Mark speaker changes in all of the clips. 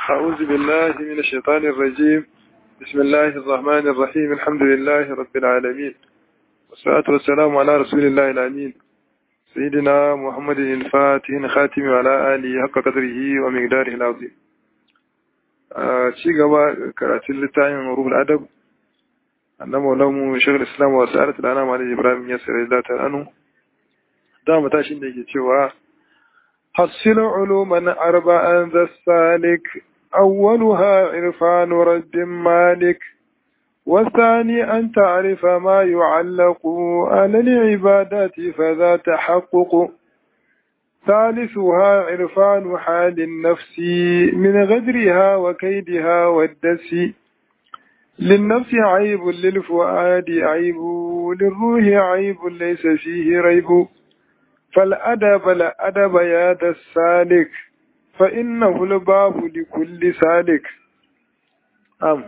Speaker 1: أعوذ بالله من الشيطان الرجيم بسم الله الرحمن الرحيم الحمد لله رب العالمين والصلاة والسلام على رسول الله الأمين سيدنا محمد الفاتح خاتم وعلى آله حق قدره ومقداره العظيم شيء قبا كراتين لتاين روح الأدب أن مولام شيخ الإسلام وسألة الأنام عليه إبراهيم يسر الله عنه دام تاشين ديكي تشوها حصل علوما أربعا ذا السالك أولها عرفان رد مالك والثاني أن تعرف ما يعلق على العبادات فذا تحقق ثالثها عرفان حال النفس من غدرها وكيدها والدس للنفس عيب للفؤاد عيب للروح عيب ليس فيه ريب فالأدب لأدب يا ذا السالك فإنه الباب لكل سالك أم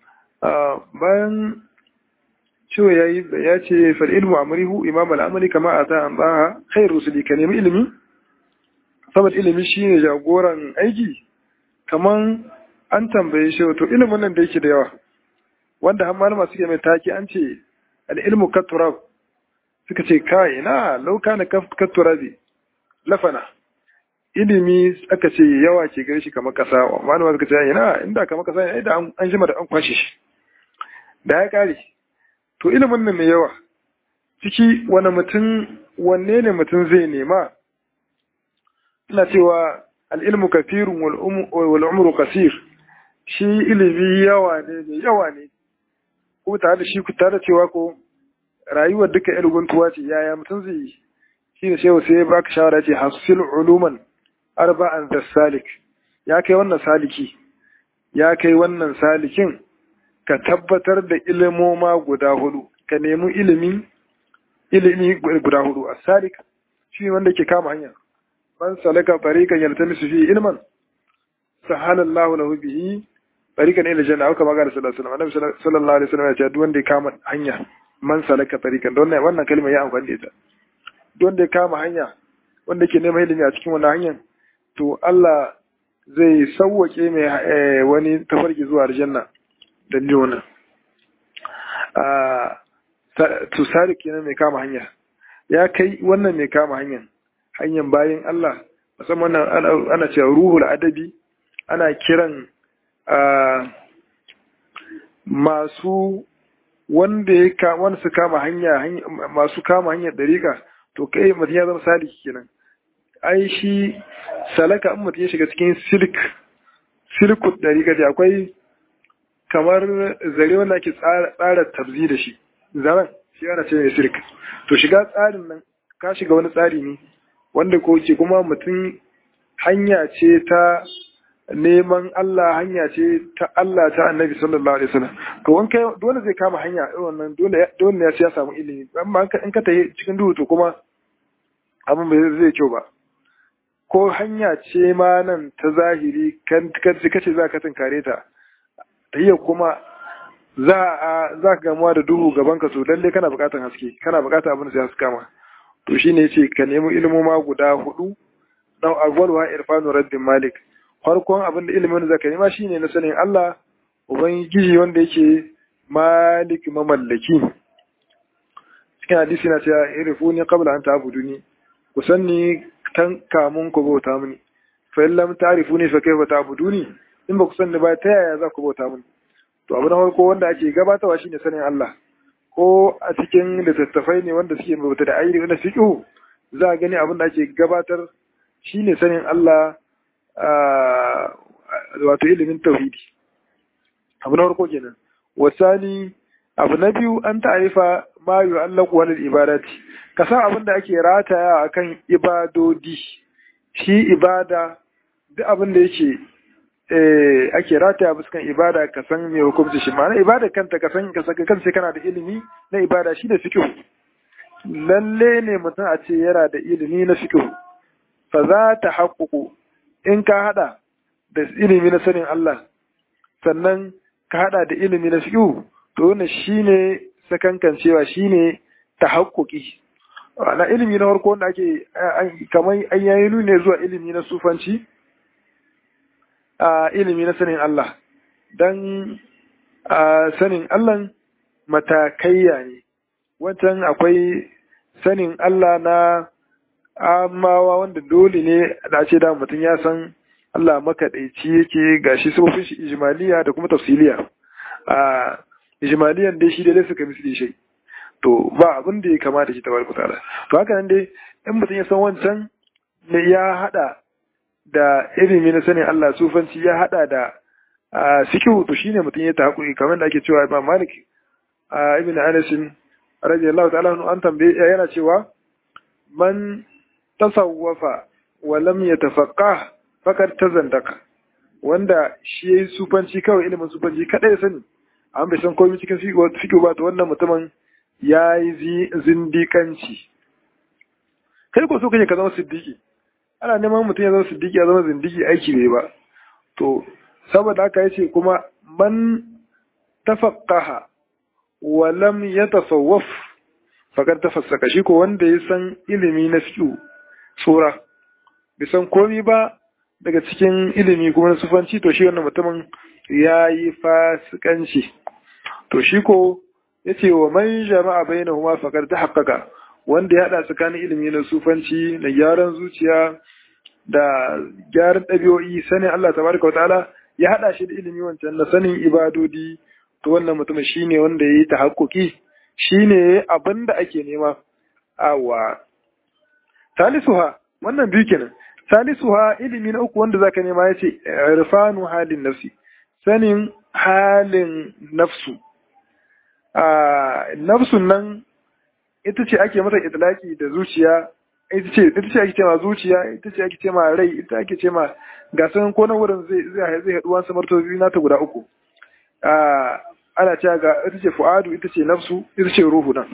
Speaker 1: bayan cewa ya ya ce fal ilmu amrihu imam al'amali kama a ta an tsaha kai rusuli ka nemi ilimi saboda ilimi shine jagoran aiki kaman an tambaye shi wato ilimin nan da yake da yawa wanda har malama suke mai taki an ce al ilmu katurab suka ce kai na lauka na katurabi lafana ilimi aka ce yawa ke gare shi kamar kasa malama suka ce ina inda kamar kasa ne da an jima da an kwashe shi da ya kare to ilimin nan mai yawa ciki wani mutum wanne ne mutum zai nema ina cewa al'ilmu kafirun wal umru kasir shi ilimi yawa ne mai yawa ne ko tare da shi tare da cewa ko rayuwar duka yar guntuwa ce yaya mutum zai yi shi ne shehu sai ya baka shawara ce hasil uluman arba'an da salik ya kai wannan saliki ya kai wannan salikin ka tabbatar da ilimoma guda hudu ka nemi ilimi ilimi guda hudu a salik shi wanda ke kama hanya man salaka tariqan yaltamisu fi ilman sahalallahu lahu bihi tariqan ila janna aka magana sallallahu alaihi wasallam annabi sallallahu alaihi wasallam ya ce duk wanda ya kama hanya man salaka tariqan don wannan kalma ya amfani da ita duk wanda ya kama hanya wanda ke neman ilimi a cikin wannan hanyar to Allah zai sauwake mai wani tafarki zuwa aljanna dalilin wannan to sadiq kenan mai kama hanya ya kai wannan mai kama hanyar hanyar bayan Allah musamman ana cewa ruhul adabi ana kiran masu wanda ya wanda su kama hanya masu kama hanyar dariƙa to kai mutum ya zama saliki kenan ai shi salaka in mutum ya shiga cikin silk silkut dariƙa da akwai kamar zare wanda ake tsara tabzi da shi zaren shi ana ce mai silk to shiga tsarin nan ka shiga wani tsari ne wanda ko ke kuma mutum hanya ce ta neman Allah hanya ce ta Allah ta annabi sallallahu alaihi wasallam to wanka dole zai kama hanya irin wannan dole dole ne ya samu ilimi amma in ka tafi cikin duhu to kuma abin bai zai kyau ba ko hanya ce ma nan ta zahiri kan kace za ka tunkare ta tayyar kuma za a za ka gamuwa da duhu gaban ka to lalle kana buƙatar haske kana buƙatar abin da zai haska ma to shine yace ka nemi ilmoma guda hudu dan awwalwa irfanu rabbin malik farkon abin da ilimin zaka nema shine na sanin Allah ubangiji wanda yake malik mamallaki cikin hadisi na cewa irfuni qabla an ta'buduni ku sanni tan kamun ku bauta mini fa in lam ta'rifuni fa kayfa ta'buduni in ba ku sanni ba ta yaya za ku bauta mini to abu na farko wanda ake gabatarwa shine sanin Allah ko a cikin littattafai ne wanda suke bauta da ayyuka na fiqh za a gani abin da ake gabatar shine sanin Allah wato ilimin tauhidi abu na farko kenan wasani abu na biyu an ta'arifa ma yu'allaqu wal ibadati ka san abin da ake rataya akan ibadodi shi ibada duk abin da yake eh ake rataya fuskan ibada ka san me hukunci shi ma'ana ibada kanta ka san ka saka kansa kana da ilimi na ibada shi da fiqh lalle ne mutum a ce yana da ilimi na fiqh fa za ta haƙuƙu in ka hada da ilimi na sanin Allah sannan ka hada da ilimi na fiqh to wannan shine sakankan cewa shine tahaqquqi na ilimi na farko wanda ake kamar an yayi ne zuwa ilimi na sufanci ilimi na sanin Allah dan sanin Allah matakaiya ne wancan akwai sanin Allah na amawa wanda dole ne da ce da mutum ya san Allah makaɗaici yake gashi sufofin shi ijmaliya da kuma tafsiliya a ijmaliyan dai shi dai suka misli shi to ba abin da ya kamata shi tabaraka ta'ala to haka nan dai in mutum ya san wancan ne ya hada da ilimi na sanin Allah sufanci ya hada da sikihu to shine mutum ya tahakuri kamar da ake cewa Imam Malik ibn Anas radiyallahu ta'ala an tambaye yana cewa man tasawwafa wa lam yatafaqqah fakar tazandaka wanda shi yayi sufanci kawai ilimin sufanci kadai sani an bai san komai cikin fiqh ba to wannan mutumin yayi zindikanci kai ko so kake ka zama siddiqi ana neman mutum ya zama siddiqi ya zama zindiki aiki bai ba to saboda haka yace kuma man tafaqqaha wa lam yatasawwaf fakar tafassaka shi ko wanda ya san ilimi na fiqh tsora bai san komai ba daga cikin ilimi kuma na sufanci to shi wannan mutumin ya yi fasikanci to shi ko ya ce wa man jama'a bai na huma fakar ta haƙaƙa wanda ya haɗa tsakanin ilimi na sufanci da gyaran zuciya da gyaran ɗabi'o'i sanin Allah tabaraka wa ta'ala ya haɗa shi da ilimi wancan na sanin ibadodi to wannan mutumin shine wanda ya yi ta haƙoƙi shine abin da ake nema awa talisuha wannan biyu kenan salisuha ilimi na uku wanda zaka nema yace irfanu halin nafsi sanin halin nafsu a nafsun nan ita ce ake mata itlaki da zuciya ita ce ita ce ake cewa zuciya ita ce ake cewa rai ita ake cewa ga sanin ko na wurin zai zai zai haɗu wasu martobi na ta guda uku a ana cewa ga ita ce fu'adu ita ce nafsu ita ce ruhu nan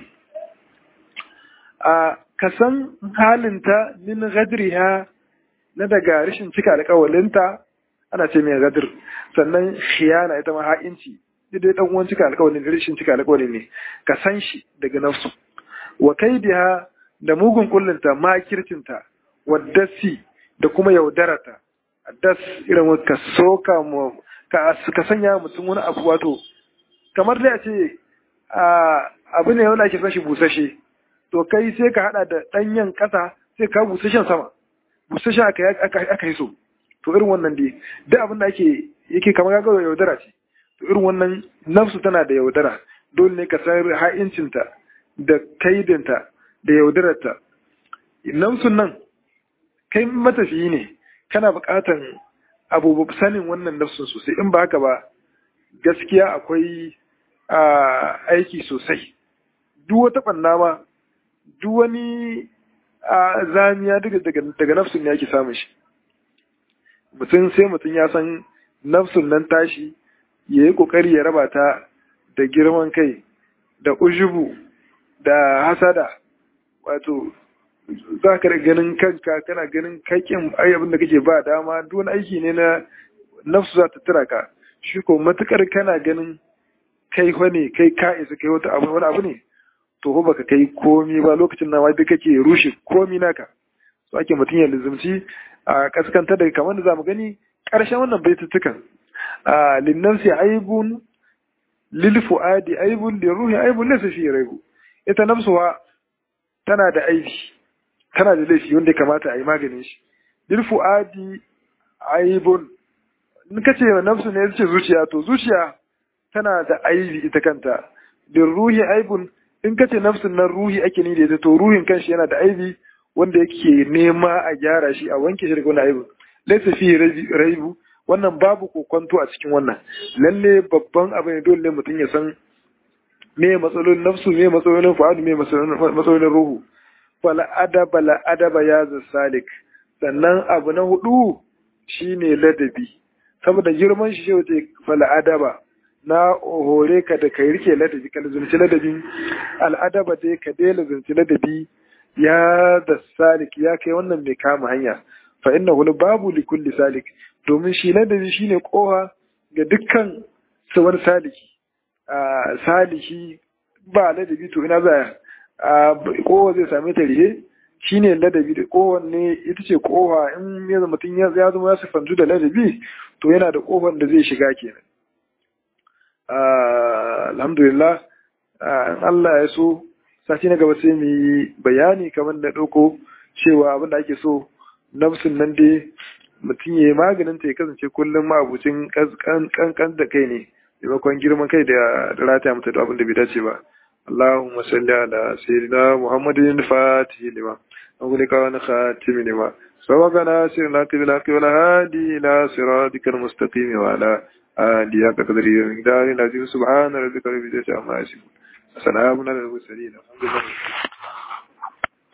Speaker 1: a kasan halinta min gadriha na daga rashin cika alƙawalinta ana ce mai gadir sannan khiyana ita ma ha'inci dai dan uwan cika alƙawalin rashin cika alƙawalin ne ka san shi daga nafsu wa kaidiha da mugun kullinta makircinta wa dasi da kuma yaudarata das irin ka soka mu ka ka sanya mutum wani abu wato kamar dai a ce abu ne wanda ake son shi busashe to kai sai ka hada da danyen kasa sai ka busashen sama busashe aka yi so to irin wannan dai duk abin da ake yake kamar ga yaudara ce to irin wannan nafsu tana da yaudara dole ne ka san ha'incinta da kaidinta da yaudararta nafsun nan kai matafiyi ne kana buƙatan abu sanin wannan nafsun sosai in ba haka ba gaskiya akwai aiki sosai duk wata ɓanna ma duk wani zamiya daga nafsun ne ake samun shi mutum sai mutum ya san nafsun nan tashi ya yi ƙoƙari ya raba ta da girman kai da ujubu da hasada wato za ka ganin kanka kana ganin kakin abin da kake ba dama duk wani aiki ne na nafsu za ta tura ka shi ko matukar kana ganin kai wane kai ka isa kai wata abu wani abu ne to ko baka kai komi ba lokacin na duk kake rushe komi naka so ake mutum ya lizumci a kaskanta daga kamar da zamu gani karshen wannan baitutukan a linnansi aibun lil fuadi aibun li ruhi aibun laysa fi raibu ita nafsuwa tana da aibi tana da laifi wanda ya kamata a yi maganin shi lil fuadi aibun in kace nafsu ne yace zuciya to zuciya tana da aibi ita kanta lil ruhi aibun in kace nafsun nan ruhi ake ni da ita to ruhin kanshi yana da aibi wanda yake nema a gyara shi a wanke shi daga wani aibu laysa fi raibu wannan babu kokonto a cikin wannan lalle babban abu ne dole mutum ya san me matsalolin nafsu me matsalolin fa'adu me matsalolin ruhu fala adaba la adaba ya salik sannan abu na hudu shine ladabi saboda girman shi ce fala adaba na hore ka da kai rike ladabi ka zunci ladabi al'adaba dai ka dai zunci ladabi ya da salik ya kai wannan mai kama hanya fa inna hul babu li kulli salik domin shi ladabi shine koha ga dukkan wani saliki saliki ba ladabi to ina za a kowa zai same ta rihe shine ladabi da kowanne ita ce kofa in ya zama mutum ya zama ya sifantu da ladabi to yana da kofar da zai shiga kenan alhamdulillah in Allah ya so sati na gaba sai mu yi bayani kamar da ɗauko cewa abin da ake so nafsin nan dai mutum ya yi maganin ta ya kasance kullum ma'abucin kankan da kai ne maimakon girman kai da rata mata da abin da bai dace ba اللهم صل على سيدنا محمد الفاتح لما أغلق ونخاتم لما سبقنا سيرنا بالحق والهادي إلى صراطك المستقيم وعلى آله حق قدره ومقداره العظيم سبحان ربك رب العزة عما يصفون سلام على المرسلين الحمد لله